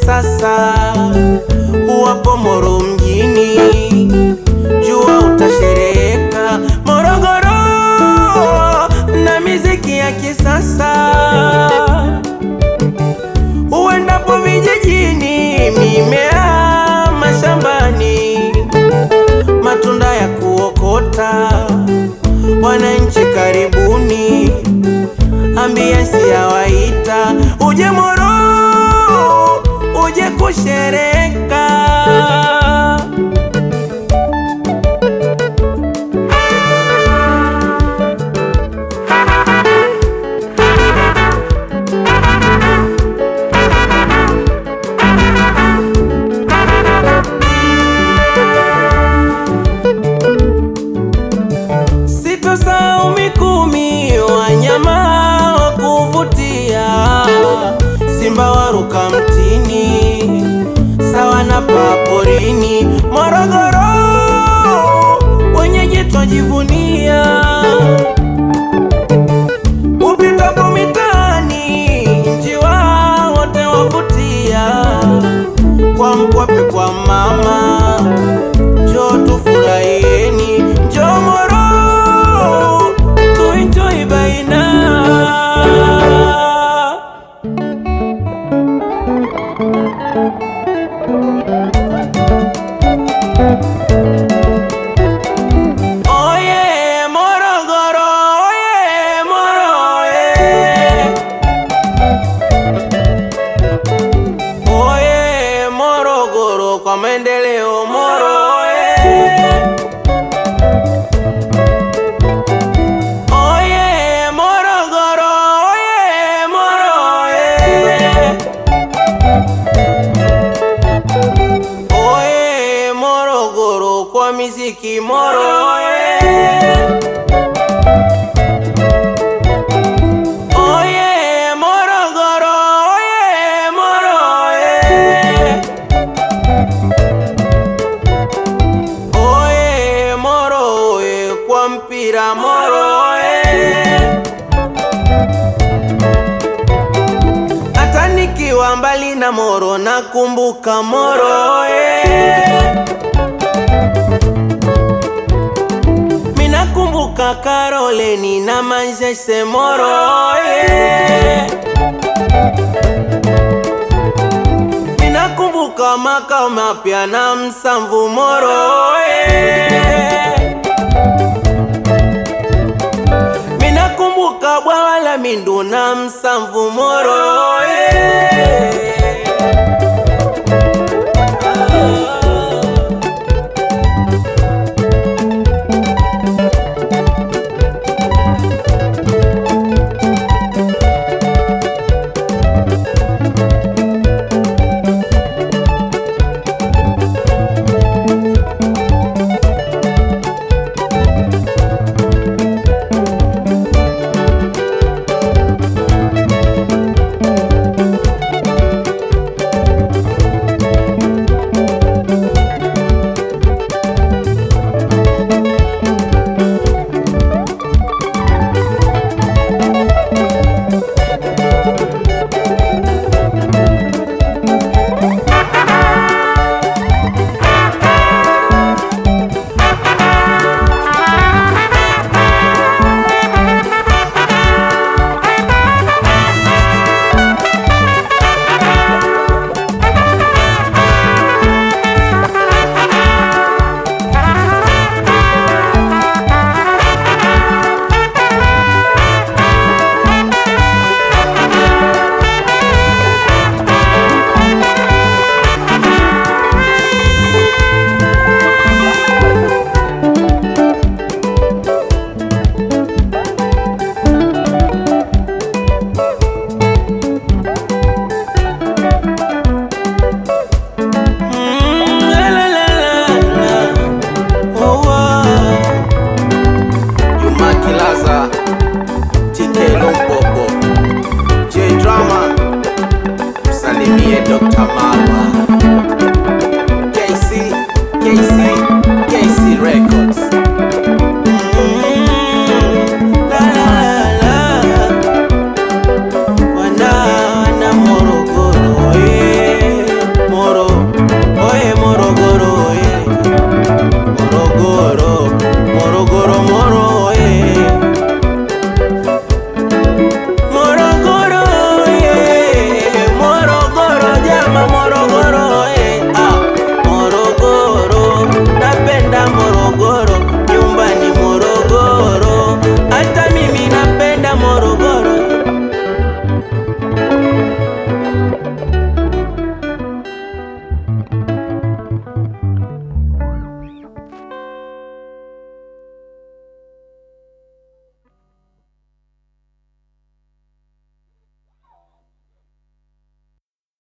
kisasa uwapo Moro mjini, jua utashereka Morogoro na miziki ya kisasa. Uendapo vijijini, mimea mashambani, matunda ya kuokota, wananchi karibuni, ambiensi yawaita, uje Moro, uje kushereka. Sitosahau Mikumi, wanyama wa kuvutia, simba waruka mtini, sawa na paporini. Morogoro wenyeji twajivunia, upitapo mitaani, njiwa wote wavutia, kwa mkwape kwa mama Njoo tufurahieni, njoo Moro tuenjoy baina. Oye Morogoro, oye Moro, oye. Oye Morogoro kwa maendeleo Moro oye. Oye Morogoro oye Moro oye. Oye Morogoro kwa miziki Moro oye. Oye Morogoro, oye Moro, oye. Oye Moro, oye kwa mpira Moro, oye. Hata nikiwa mbali na Moro nakumbuka Moro, oye. Minakumbuka Karoleni na Manzese Moro yeah. Minakumbuka makao mapya na Msamvu Moro yeah. Minakumbuka bwawa la Mindu na Msamvu Moro yeah.